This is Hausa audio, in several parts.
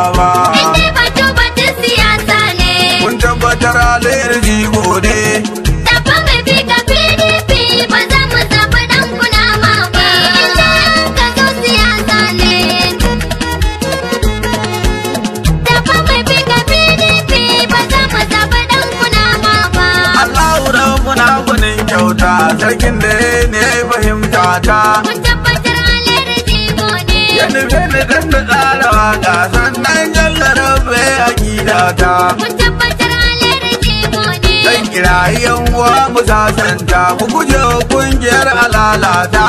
ba Inda batu batun siyasa ne. kun tabbatar alayyar jigo ne Tafa mai fi ka PDP ba za mu zaɓi ɗan kunama ba. Inda ka zo siyasa ne. Tafa mai fi ka PDP ba za mu zaɓi ɗan kunama ba. Allahu rabbuna gunin kyauta sarkin da ne ya fahimta ta Mun tabbatar alayyar jigo ne. ya nufe ni dan da tsara waka sannan jalla rabbe akida ta Mun tabbatar alayyar jigo ne. dan kirayi yan uwa mu sasanta mu guje wa kungiyar alalata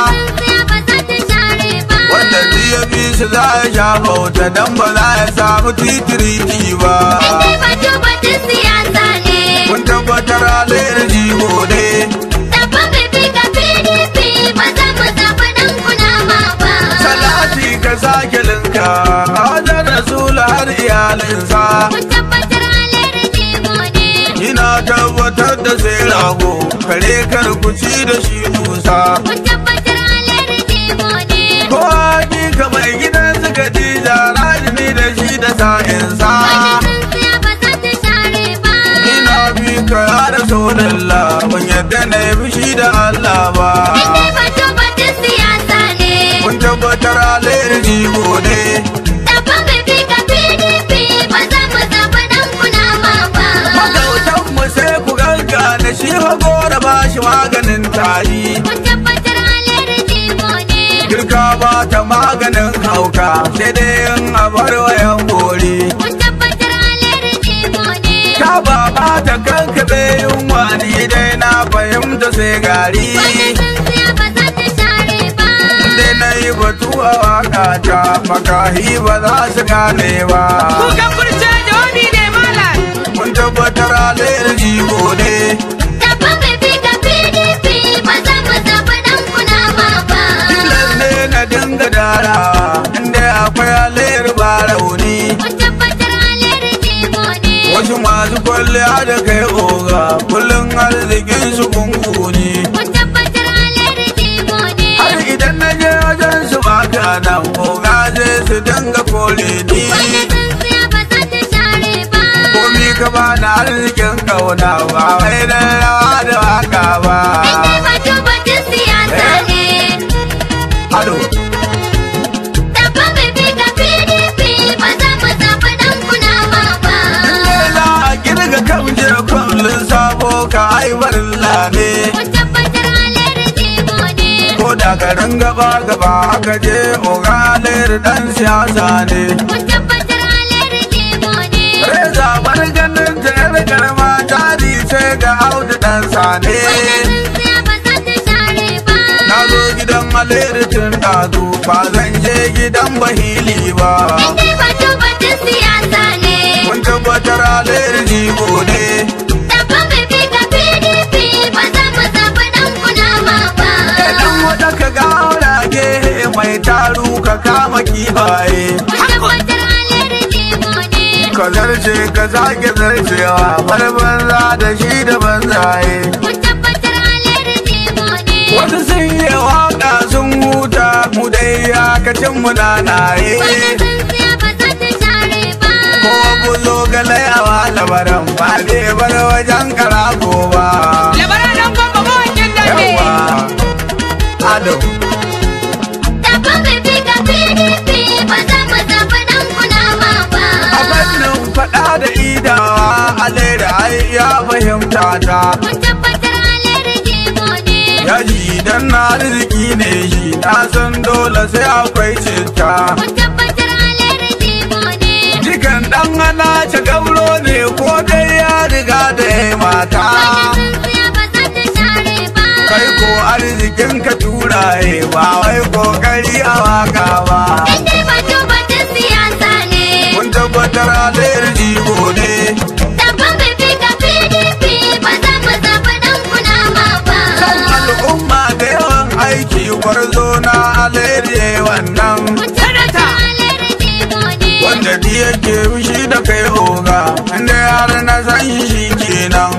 wanda ya bi su za ya sha bauta dan ba za ya samu titiriti ba kun tabbatar alayyar jigo ne salati ka sake linka hajar rasul har iyalinsa ina tabbatar da sai rago kare kar ku ci da shi dusa ko hakika mai gidan suka ji jarajini da shi da sa'insa ina bi ka ya da sonalla ban yadda na yi fushi da Allah ba kun tabbatar alayyar jigo ne magautan mu sai ku ganga da shi hago da ba shi maganin tari girka ba ta maganin hauka sai dai in a bar wayan bori ka ba ba ta kankabe yunwa ni dai na fahimta sai gari dai na yi batu a waka ta makahi ba za su gane ba Kukan kurce jawabi ne malam. kun tabbatar alayyar jigo ne tilas ne na dinga darawa inda akwai alayyar ba rauni wasu masu kwalliya da kai oga kullum arzikin su kunkuni har idan na je wajen su baka nan oga zai su dinga kore ni komi ka ba na arzikin kauna ba wai na rawa da waka ba ado za a kirga kan je kullum sabo ka aibarin lane ko da garin gaba gaba aka je ogalir dan siyasa ne reza bar ganin ta yar karma jari ce ga audu dan sane na zo gidan aleritin ɗazu ba zan je gidan bahili ba kun tabbatar aleri jigo ne idan wata ka ga aurage mai taru ka kama kifaye ka zarce ka zage zarcewa bar banza da shi da banzaye wasu sun yi waka sun huta mu dai ya kacin mu nanaye ko buzo ga layawa labaran ba zai bar wajen karago ba Labaran dan gwamba mawakin da ne. yawa ado a fannin faɗa da idawa alera ai ya fahimta ta yaji dan na arziki ne shi na san dole sai akwai citta jikan dan ana ce gauro ne ko dai ya riga da ya mata kai ko arzikin ka turaye ba wai kokari a waka ba mun tabbatar alayar jigo ne kan al'umma da yawan aiki gwarzo na alayar wannan Sanata. wanda di yake fushi da kai oga inda yar na san shi kenan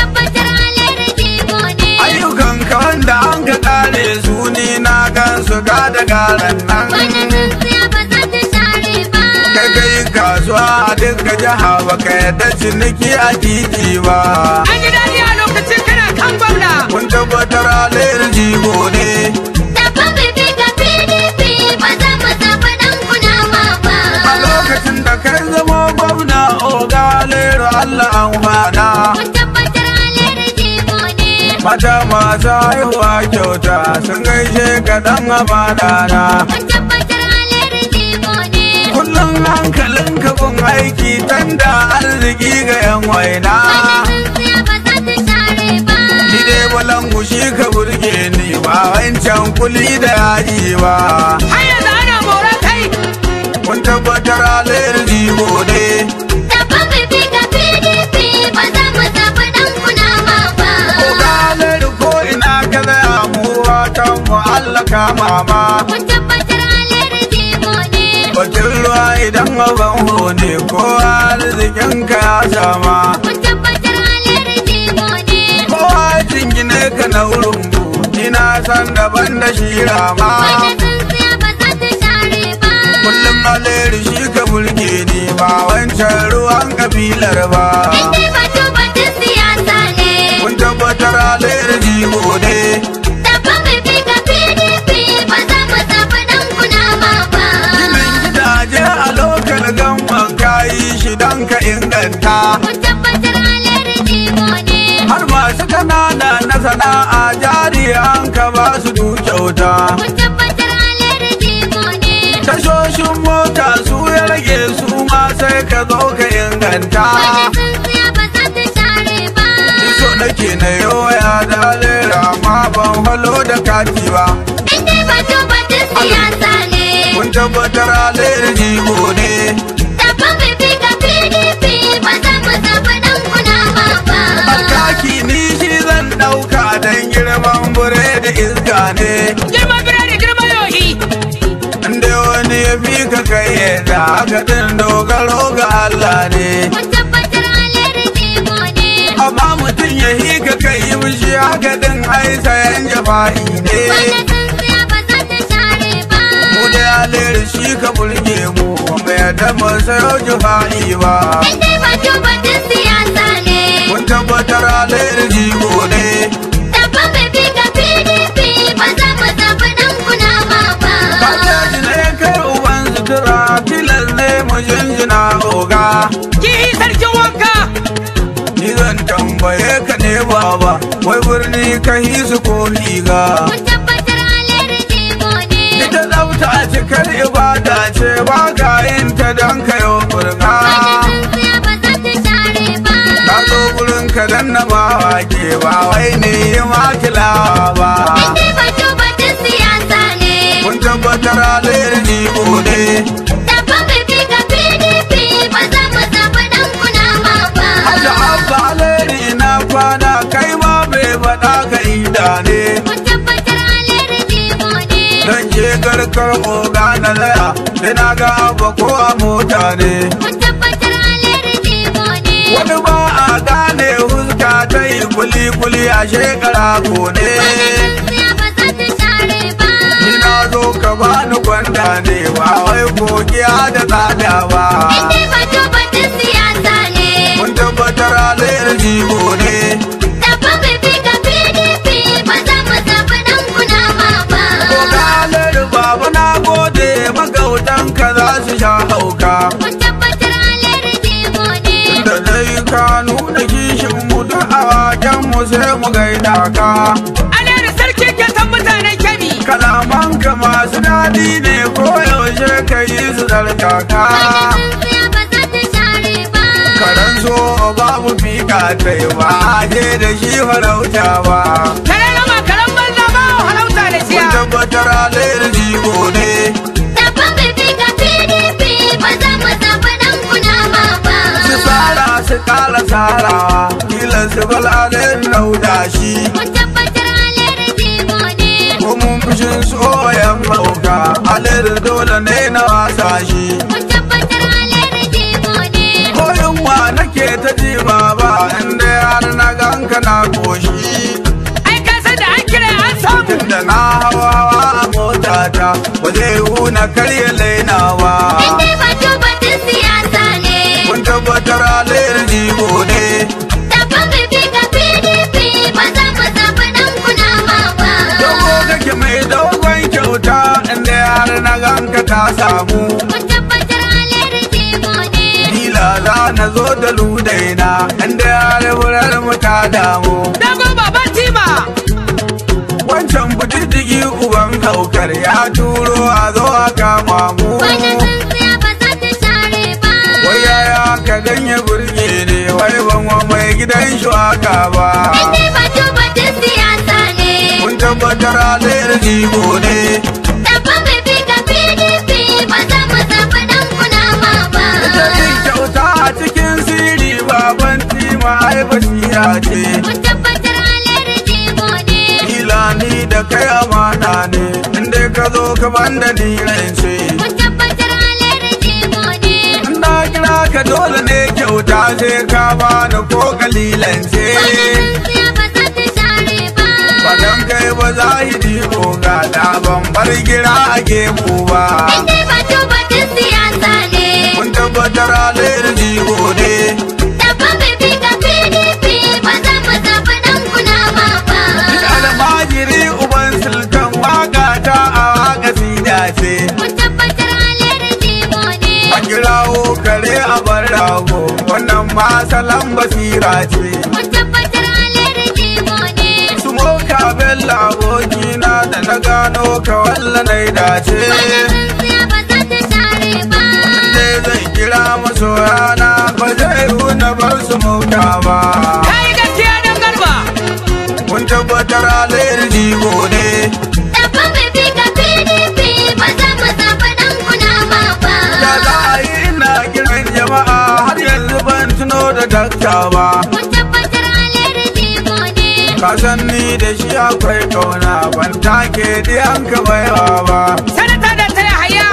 ayyukan ka wanda an ka kare su ni na gan su ga da garan nan kai kai ka duka jiha baka yadda ciniki a titi ba An yi daɗi a lokacin kana kan gwamna. kun tabbatar alayyar jigo ne Tafa bibi ga PDP ba za mu zaɓi ɗan kunama ba. a lokacin da kai zama gwamna oga alayyar allah an fada Mun tabbatar alheri jigo ne. mata masu haihuwa kyauta sun gaishe ka dan amana na Mun tabbatar alheri jigo ne. kullum hankalin ka kun aiki tanda arziki ga yan waina Wani tsintsiya ba za ta share ba. ni dai balangu shi ka burge ni ba wancan kuli da yaji ba Har yanzu ana mora kai. kun tabbatar alayyar jigo ne Tafa bibi ga PDP ba za mu zaɓi ɗan kunama ba. Ogalar ko ina ka zaya mu watan mu Allah kama ma Mun tabbatar alheri jigo ne. Bakin ruwa idan abin hone ko arzikin ka ya sama Mun tabbatar alheri jigo ne. Kowa jingine ka na urumbu ina san daban da shi rama Wani tsintsiya ba za ta share ba. Kullum aleri shi ka burge ni ba wancan ruwan kabilar ba Inda batu batun siyasa ne. Kun tabbatar aleri jigo ne Tafa bibi ga PDP ba za mu zaɓi ɗan kunama ba. Ginin gidaje a lokal gamban kayi shi don ka inganta Mun tabbatar alheri jigo ne. har masu kanana na sana'a jari an ka ba su du kyauta Mun tabbatar alheri jigo ne. tashoshin mota su ya rage su ma sai ka zo ka inganta Wani tsintsiya ba za ta share ba. so nake na yoya da lera ma ban halo da kati ba Inda batu batun siyasa ne. kun tabbatar aleri jigo ne Tafa bibi ga PDP ba za mu zaɓi ɗan kunama ba. alkaki ni shi zan ɗauka don girman bure da iska ne Girma birane girma yohi. inda wani ya fi ka kai yadda haka din dogaro ga Allah ne Mun tabbatar alheri jigo ne. amma mutum ya hi ka kai yi mishi haka din ai sayan jafa'i ne Wani tsintsiya ba za ta share ba. mu da aleri shi ka burge mu mai yadda mu sayo jafa'i ba Inda batu batun siyasa ne. mun tabbatar aleri jigo ne Tafa bibi ga PDP ba za mu zaɓi ɗan kunama ba. Kajaji ne kai uban sutura filas ne mu jinjina oga Kihi sarkin wanka. ni zan tambaye ka ne baba wai birni ka hisu ko liga Mun tabbatar alheri jigo ne. ita tsafta cikar ibada ce ba ka yin ta don kayo burga Wani tsintsiya ba za ta share ba. ka zo gurin ka dan na ba ke ba wai ne yi makilawa ba Inda batu batun siyasa ne. kun tabbatar alayar jigo ne Tafa bibi ga PDP ba za mu zaɓi ɗan kunama ba. Hada abba alayri na kwana kai ma bai faɗa ka ida ne Mun tabbatar alheri jigo ne. Dan je garkar oga na laya ina ga abba ko a mota ne Mun tabbatar alheri jigo ne. Wani ba a gane huska ta yi kuli-kuli a shekara ko ne Tsintsiya ba za ta share ba. Ni na zo ka bani gwanda ne ba wai kokiya da tsada ba Inda batu batun siyasa ne. Mun tabbatar alayar jigo ne Tafa bibi ga PDP ba za mu zaɓi ɗan kunama ba. Oga alayar baba na gode magautan ka za su sha hauka Mun tabbatar alheri jigo ne. Da dai ka nuna kishin mu da awaken mu sai mu gaida ka Ana da sarkin kyautan mutanen kyabi. Kalaman ka masu daɗi ne ko yaushe ka yi su tsarkaka Wani tsintsiya ba za ta share ba. Karan so babu fika ta yi ba je da shi farauta ba Kare rama karen banza ba halauta da Kun siya. tabbatar alayar jigo ne Tafa bibi ga PDP ba za mu zaɓi ɗan kunama ba. Su tsara su kala tsarawa Kila su bal alayar lauda shi Mun tabbatar alheri jigo ne. Ko mun fushin soyan mauka Alayar dole ne na wasa shi Mun tabbatar alheri jigo ne. Ko yunwa nake ta ji baba Inda har na ganka na koshi Ai ka san da an kira an samu. Tunda na hawa hawa a motata Ba zai huna karya lainawa Inda batu batun siyasa ne. Kun ta samu Mun tabbatar alheri jigo ne. kila za na zo da ludaina inda ya furar mu ta damu Dago baban tima. wancan budiddigi uban haukar ya turo a zo a kama mu Wani tsintsiya ba za ta share ba. wai yaya ka ganye burge ne wai ban wa mai gidan shuwaka ba Inda batu batun siyasa ne. mun tabbatar alayyar jigo ne Dabba mai fi ka PDP ba za mu zaɓi ɗan kunama ba. ita yin kyauta a cikin siri baban tima ai basira ce Mun tabbatar alheri jigo ne. kila ni da kai amana ne inda ka zo ka banda ni rance Mun tabbatar alheri jigo ne. na kira ka dole ne kyauta sai ka bani ko kalilan ce Wani tsintsiya ba za ta share ba. Badan kai ba za yi digo ga da ban bar gira a gemu ba Inda batu batun siyasa ne. mun tabbatar alayyar jigo ne Dabba mai fi ka PDP ba za mu zaɓi ɗan kunama ba. almajiri uban sultan waka ta a waka sida ce Mun tabbatar alheri jigo ne. a kirawo kare a bar rago wannan ma salon basira ce Mun tabbatar alheri jigo ne. su moka bella abokina da na gano ka walla na dace Wani tsintsiya ba za ta share ba. sai zai kira masoyana ba zai na bar su moka ba Kai gaskiya dan garba. mun tabbatar alayyar jigo ne Dabba mai fi ka PDP ba za mu zaɓi ɗan kunama ba. da za a yi ina kiran jama'a har yanzu ban tuno da dakta ba Mun tabbatar alheri jigo ne. ka san ni da shi akwai kauna ban take diyan ka baiwa ba Sanata da ta haya.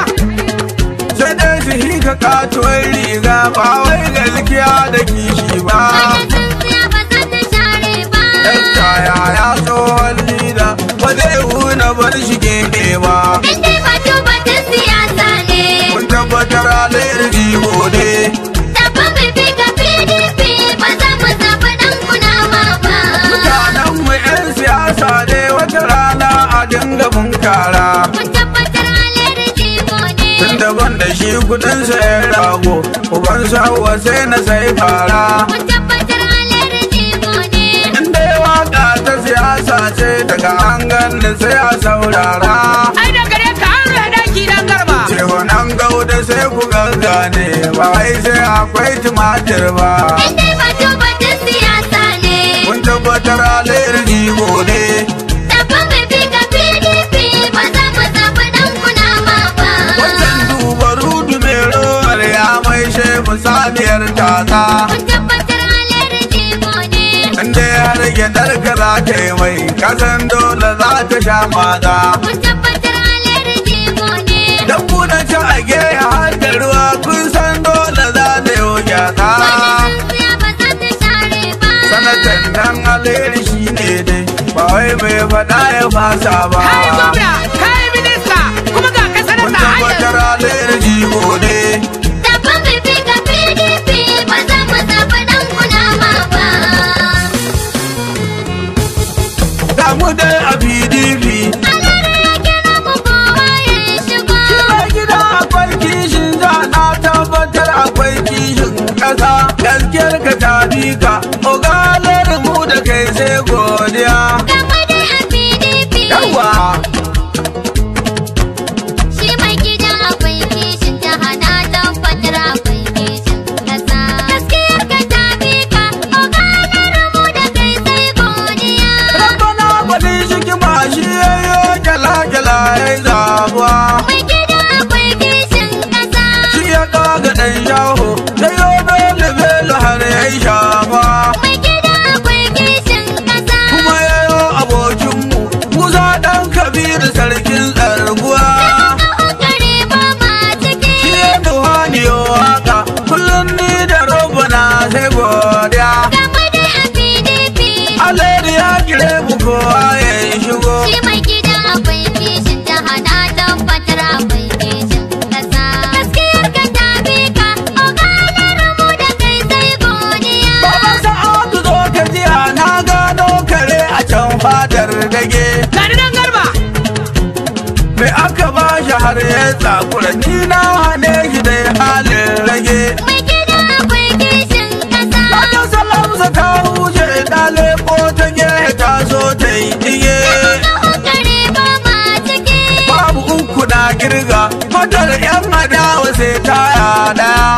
sai dai su hika katuwar riga ba wai gaskiya da kishi ba Wani tsintsiya ba za ta share ba. dakta ya ya tsohon lida ba zai huna bar shi gefe ba Inda batu batun siyasa ne. mun tabbatar alayyar jigo ne Dabba mai fi ka PDP ba za mu zaɓi ɗan kunama ba. mutanen mu 'yan siyasa ne wata rana a dinga bunkara Mun tabbatar alheri jigo ne. tun daban da shi kudin sayan rago uban sahuwa sai na sai fara Mun tabbatar alheri jigo ne. in dai waka ta siyasa ce daga an ganin sai a saurara Ai da gare ka an rufe daki dan garba. Cehonan gauda sai ku gangane ba wai sai akwai tumatir ba Inda batu batun siyasa ne. mun tabbatar alayyar jigo ne Dabba mai fi ka PDP ba za mu zaɓi ɗan kunama ba. Wannan duba rudu mai rowar ya mai shefu saniyar tata Mun tabbatar alheri jigo ne. inda ya rage ɗarka za ta yi mai kasan dole za ta sha mata Mun tabbatar alheri jigo ne. dan kuna ci a geya har da ruwa kun san dole za ta yi gyata Wani tsintsiya ba za ta share ba. sanatan dan alheri shi ne dai ba wai mai faɗa ya fasa ba Kai gwamna, kai minista, kuma ga ka mun sanata har tabbatar yanzu. alheri jigo ne Dabba mai fi ka PDP ba za mu zaɓi ɗan kunama ba. ga mu dai a pdp Alheri ya kira mu kowa ya shigo. Kira gida akwai kishin za na tabbatar akwai kishin ƙasa gaskiyar ka ta bi ka ogalar mu da kai sai godiya Gaba dai a PDP. yawa har ya tsakura ni na hane shi dai halin rage Mai gida akwai kishin ƙasa. Wata salamsa ta wuce ɗale ko ta gehe ta so ta yi dige Kaho kare ba ma ciki. babu uku na girga motar yan adawa sai taya ɗaya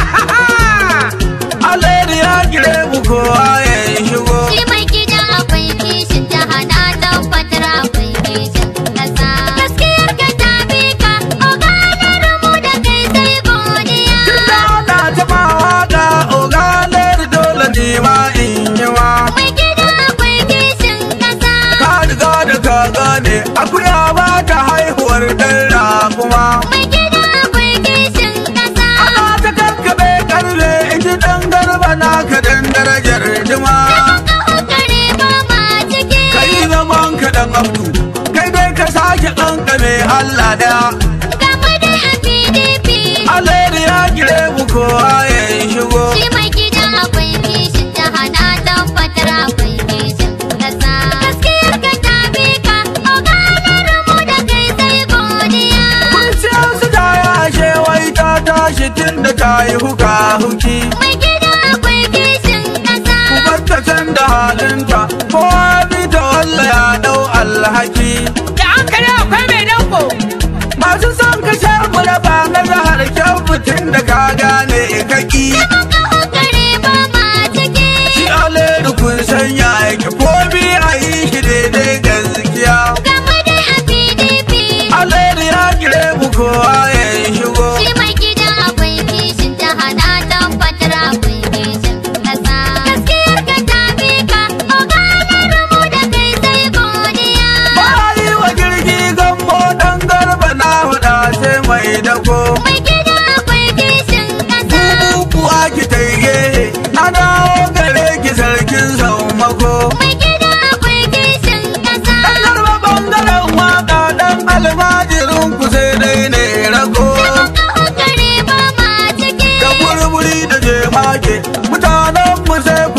Alheri ya gire mu kowa ya shigo Shi mai gida akwai kishin jiha na tabbatar akwai kishin ƙasa. Gaskiyar ka ta bi ka, oganar mu da kai sai godiya. Tunda ana ta ma waka ogalar dole ne ma in yi ma Mai gida akwai kishin ƙasa. Ka riga da ka gane akuya ba ta haihuwar ɗan kuma Mai gida akwai kishin ƙasa. Ana ta kakkaɓe karfe iji ɗan garba na ka dan darajar jima Kaho kare ba ma ciki. Ka yi zaman ka ɗan abdu kai dai ka sake ƙanƙame Allah ɗaya Gama dai a PDP. Alheri ya gire mu kowa ya shigo Shi mai gida akwai kishin jiha na tabbatar akwai kishin ƙasa. Gaskiyar ka ta bi ka, oganar mu da kai sai godiya. Kunciyar su ta yashe wai ta tashi tun da ta yi huka huki Mai gida akwai kishin ƙasa. Kubarta can da halinta kowa bi ta walla ya ɗau alhaki Da an kare akwai mai danko. Masu son ka sha mu raba na zahar kyau fitin da ka gane kaki Kaho kare ba ma ciki. Shi alheri kun sanya yake ko bi a yi shi daidai gaskiya Gama dai a PDP. Alheri ya gire mu kowa ya shigo Shi mai gida akwai kishin jiha na tabbatar akwai kishin ƙasa. Gaskiyar ka ta bi ka, oganar mu da kai sai godiya. Bayi wa jirgi gambo dan garba na huda sai mai dako Mai gida akwai kishin ƙasa. Bubuwa ki taige na dawo gare ki sarkin saumako Mai gida akwai kishin ƙasa. Dan garba bangaren waka dan almajirin ku sai dai ne rago Kaho kare ba ma ciki. Da burburi da jemage mutanen mu sai ku